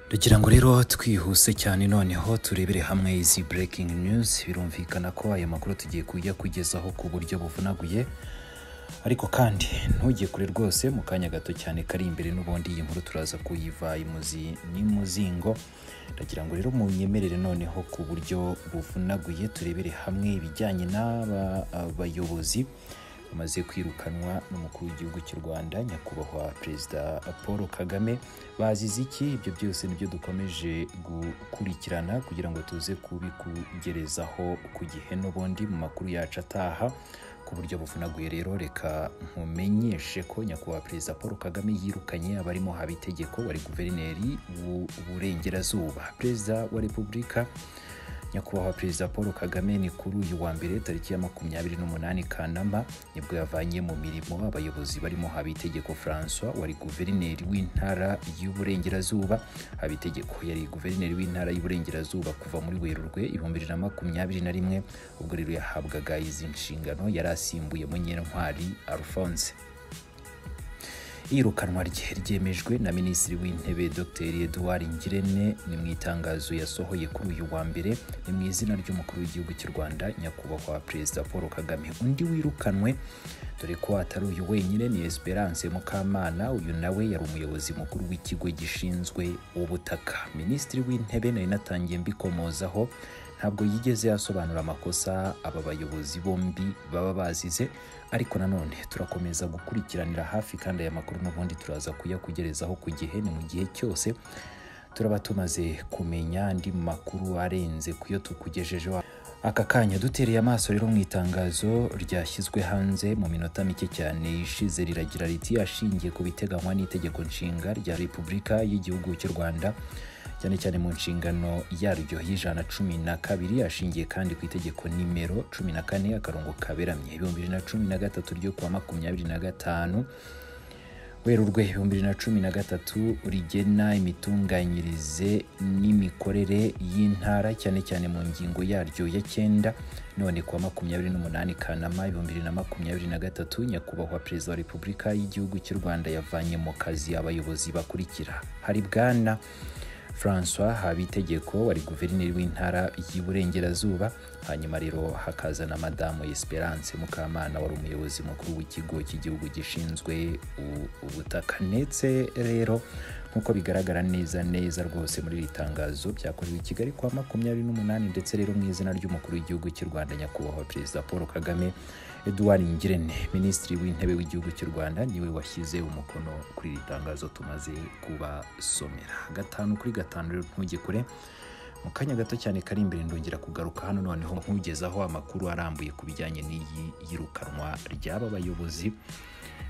Ndagira ngo rero twihuse cyane noneho turebere hamwe izi breaking news birumvikana ko aya makuru tugiye kujya kugezaho ku buryo buvunaguye ariko kandi ntujye kure rwose mu kanya gato cyane kari imbere n'ubundi iyi nkuru turaza kuyiva imuzi n'imuzingo ndagira ngo rero munyemerere noneho ku buryo buvunaguye turebere hamwe ibijyanye n'aba bayobozi bamaze kwirukanwa n'umukuru w'igihugu cy'u Rwanda nyakubahwa perezida Paul Kagame bazize iki ibyo byose nibyo dukomeje gukurikirana kugira ngo tuze kubikugerezaho ku gihe n'ubundi mu makuru yacu ataha ku buryo buvunaguye rero reka nkumenyeshe ko nyakubahwa perezida Paul Kagame yirukanye abarimo habitegeko wari guverineri w'uburengerazuba perezida wa repubulika nyakubahwa perezida paul kagame ni kuri uyu wa mbere tariki ya makumyabiri n'umunani kanama nibwo yavanye mu mirimo abayobozi barimo habitegeko francois wari guverineri w'intara y'uburengerazuba habitegeko yari guverineri w'intara y'uburengerazuba kuva muri werurwe ibihumbi bibiri na makumyabiri na rimwe ubwo rero yahabwaga izi nshingano yari asimbuye munyentwari alphonse iyirukanwa rye ryemejwe na minisitiri w'intebe dr eduard ngirente ni mu itangazo yasohoye kuri uyu wa mbere ni mu izina ry'umukuru w'igihugu cy'u rwanda nyakubahwa perezida paul kagame undi wirukanwe dore ko atari uyu wenyine ni esperance mukamana uyu nawe yari umuyobozi mukuru w'ikigo gishinzwe ubutaka minisitiri w'intebe nari natangiye mbikomozaho ntabwo yigeze yasobanura amakosa aba bayobozi bombi baba bazize ariko nanone turakomeza gukurikiranira hafi kandi aya makuru n'ubundi turaza kuyakugerezaho ku gihe ni mu gihe cyose turaba tumaze kumenya andi makuru arenze ku yo tukugejejeho aka kanya dutereye amaso rero mu itangazo ryashyizwe hanze mu minota mike cyane ishize riragira riti ashingiye ku biteganywa n'itegeko nshinga rya repubulika y'igihugu cy'u rwanda cyane cyane mu nshingano yaryo y'ijana cumi na kabiri ashingiye kandi ku itegeko nimero cumi na kane akarongo kaberamye ibihumbi bibiri na cumi na gatatu ryo kuwa makumyabiri na gatanu werurwe ibihumbi bibiri na cumi na gatatu rigena imitunganyirize n'imikorere y'intara cyane cyane mu ngingo yaryo ya cyenda none kuwa makumyabiri n'umunani kanama ibihumbi bibiri na makumyabiri na gatatu nyakubahwa perezida wa repubulika y'igihugu cy'u rwanda yavanye mu kazi abayobozi bakurikira hari bwana francois habitegeko wari guverineri w'intara y'uburengerazuba hanyuma rero hakaza na madamu esperance mukamana wari umuyobozi mukuru w'ikigo cy'igihugu gishinzwe ubutaka ndetse rero nk'uko bigaragara neza neza rwose muri iri tangazo byakorewe i kigali kwa makumyabiri n'umunani ndetse rero mu izina ry'umukuru w'igihugu cy'u rwanda nyakubahwa perezida paul kagame eduard ngirente minisitiri w'intebe w'igihugu cy'u rwanda niwe washyize umukono kuri iri tangazo tumaze kubasomera gatanu kuri gatanu rero ntujye kure mu kanya gato cyane kari imbere ndongera kugaruka hano noneho nkugezaho amakuru arambuye ku bijyanye n'iyi yirukanwa ry'aba bayobozi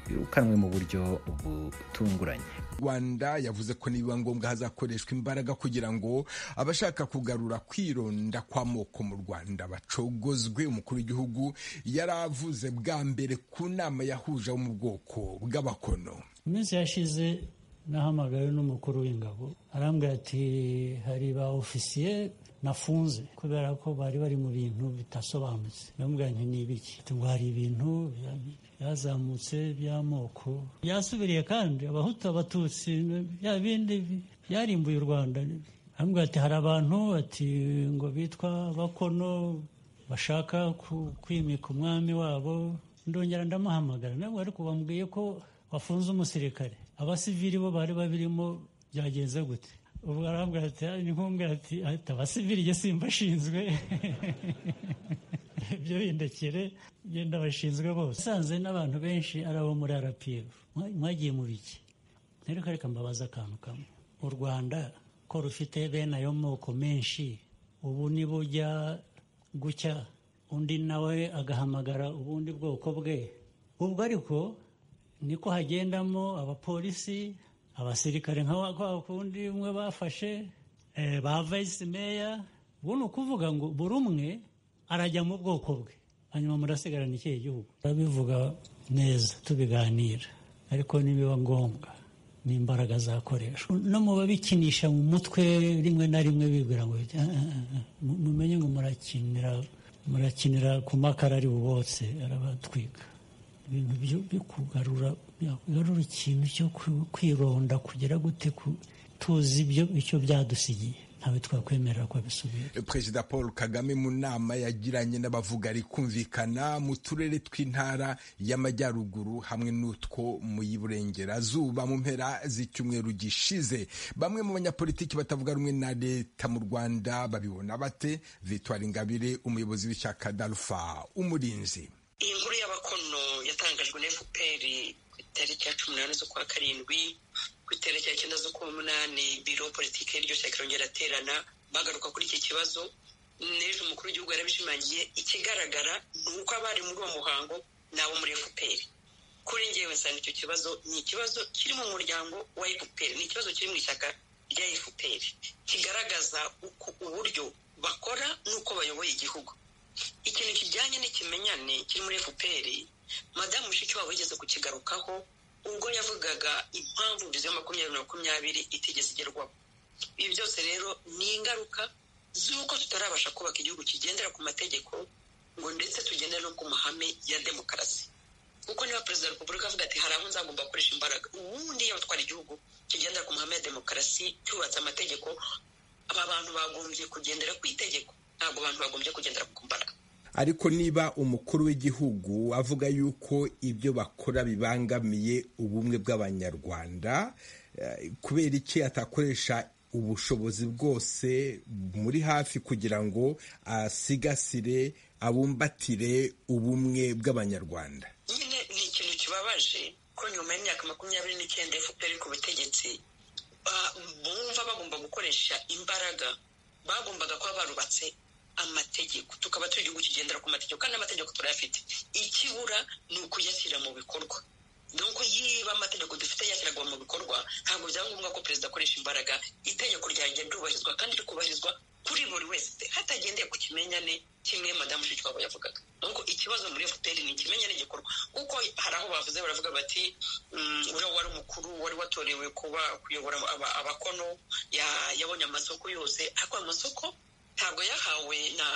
birukanwe mu buryo butunguranye rwanda yavuze ko nibiba ngombwa hazakoreshwa imbaraga kugira ngo abashaka kugarura kwironda kw'amoko mu rwanda bacogozwe umukuru w'igihugu yari avuze bwa mbere ku nama yahuje abo mu bwoko bw'abakono iminsi yashize nahamagawe n'umukuru w'ingabo arambwira ati hari ba ofisiye nafunze kubera ko bari bari mu bintu bidasobanutse ndamubwira nti ni ibiki ngo hari ibintu byazamutse by'amoko byasubiriye kandi abahutu abatutsi bya bindi byarimbuye u rwanda arambwira ati hari abantu ati ngo bitwa bakono bashaka kwimika umwami wabo ndongera ndamuhamagara ntabwo ariko bambwiye ko wafunze umusirikare abasivili bo bari babirimo byagenze gute ubwo arambwira ati ni nk'umbwira ati abasivili jye simba ashinzwe ibyo bindekere genda bashinzwe bose usanze n'abantu benshi ari abo muri arapiyefu mwagiye mu biki reka reka mbabaza akantu kamwe u rwanda ko rufite bene ayo moko menshi ubu niba ujya gucya undi nawe agahamagara ubundi bwoko bwe ubwo ariko niko hagendamo abapolisi abasirikare nka kwa kundi umwe bafashe ba vayisi meya ubu ni ukuvuga ngo buri umwe arajya mu bwoko bwe hanyuma murasigarana ikihe gihugu turabivuga neza tubiganira ariko nibiba ngombwa n'imbaraga zakoreshwa no mu babikinisha mu mutwe rimwe na rimwe bibwira ngo mumenye ngo murakinira murakinira ku makara ari bubotse arabatwika ibintu byo kugarura ikintu cyo kwironda kugera gute tuzi ibyo icyo byadusigiye ntawe twakwemerera ko bisubira perezida paul kagame mu nama yagiranye n'abavuga kumvikana mu turere tw'intara y'amajyaruguru hamwe n'utwo mu y'uburengerazuba mu mpera z'icyumweru gishize bamwe mu banyapolitiki batavuga rumwe na leta mu rwanda babibona bate victoire ingabire umuyobozi w'ishyaka darufa umurinzi iyi nkuru y'abakono yatangajwe na fpr ku itariki ya cumi n'umunani z'ukwa karindwi ku itariki ya cyenda z'ukwa munani biro politiki y'iryo shyaka yongera aterana bagaruka kuri iki kibazo n'ejo umukuru w'igihugu yarabishimangiye ikigaragara ni uko abari muri uwo muhango ni abo muri fpr kuri ngewe nsanga icyo kibazo ni ikibazo kiri mu muryango wa fpr ni ikibazo kiri mu ishyaka rya fpr kigaragaza uburyo bakora n'uko bayoboye igihugu ikintu kijyanye n'ikimenyane kiri muri fpr madamu mushikiwabo yigeze kukigarukaho ubwo yavugaga impamvu viziyo makumyabiri na makumyabiri itigeze igerwaho ibi byose rero ni ingaruka z'uko tutarabasha kubaka igihugu kigendera ku mategeko ngo ndetse tugendere no ku mahame ya demokarasi kuko niba perezida wa repubulika avuga ati hari aho nzagomba gukoresha imbaraga ubundi yabatwara igihugu kigendera ku mahame ya demokarasi cyubatse amategeko aba bantu bagombye kugendera ku itegeko ntabwo abantu bagombye kugendera ku mbaraga ariko niba umukuru w'igihugu avuga yuko ibyo bakora bibangamiye ubumwe bw'abanyarwanda kubera iki atakoresha ubushobozi bwose muri hafi kugira ngo asigasire abumbatire ubumwe bw'abanyarwanda nyine ni ikintu kibabaje ko nyuma y'imyaka makumyabiri n'icyenda fpr ku butegetsi bumva bagomba gukoresha imbaraga bagombaga kuba barubatse amategeko tukaba turi igihugu kigendera ku mategeko kandi amategeko turayafite ikibura ni ukuyashyira mu bikorwa nuko yiba amategeko dufite yashyirwa mu bikorwa ntabwo byaba ngombwa ko perezida akoresha imbaraga itegeko ryanjye ryubahirizwa kandi rikubahirizwa kuri buri wese hatagendeye ku kimenyane kimwe madamu shikiwabo yavugaga nuko ikibazo muri fpr ni ikimenyane gikorwa kuko hari aho bavuze baravuga bati uriya wari umukuru wari watorewe kuba kuyobora abakono yabonye amasoko yose ariko amasoko ntabwo yahawe na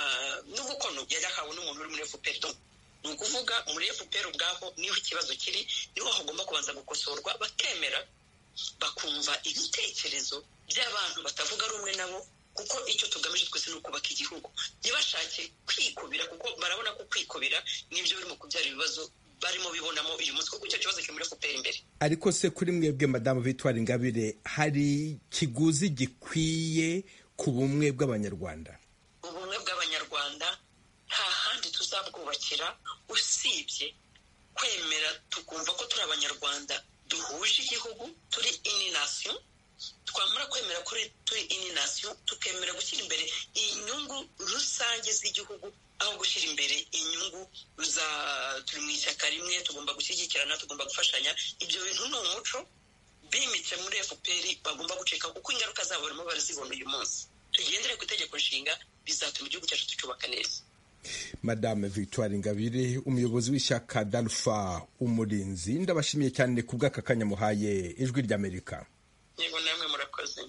n'ubukono yari yahawe n'umuntu uri muri fpr ni ukuvuga muri fpr ubwaho niho ikibazo kiri niho hagomba kubanza gukosorwa bakemera bakumva ibitekerezo by'abantu batavuga rumwe nabo kuko icyo tugamije twese ni ukubaka igihugu ntibashake kwikubira kuko barabona ko kwikubira n'ibyo birimo kubyara ibibazo barimo bibonamo uyu munsi kuko icyo kibazo kiri muri fpr imbere ariko se kuri mwebwe madamu victoire ingabire hari ikiguzi gikwiye ku bumwe bw'abanyarwanda ubumwe bw'abanyarwanda nta handi tuzabwubakira usibye kwemera tukumva ko turi abanyarwanda duhuje igihugu turi ini nasiyo twamara kwemera ko turi ini nasiyo tukemera gushyira imbere inyungu rusange z'igihugu aho gushyira imbere inyungu za turi mu ishyaka rimwe tugomba gushyigikirana tugomba gufashanya ibyo bintu ni umuco bimitse muri fpr bagomba gucika kuko ingaruka zabo barimo barazibona uyu munsi tugendere ku itegeko nshinga bizatuma igihugu cyacu tucyubaka neza madame victoire ingabire umuyobozi w'ishyaka darufa umurinzi ndabashimiye cyane ku bw'aka kanya muhaye ijwi ry'amerika yego namwe murakoze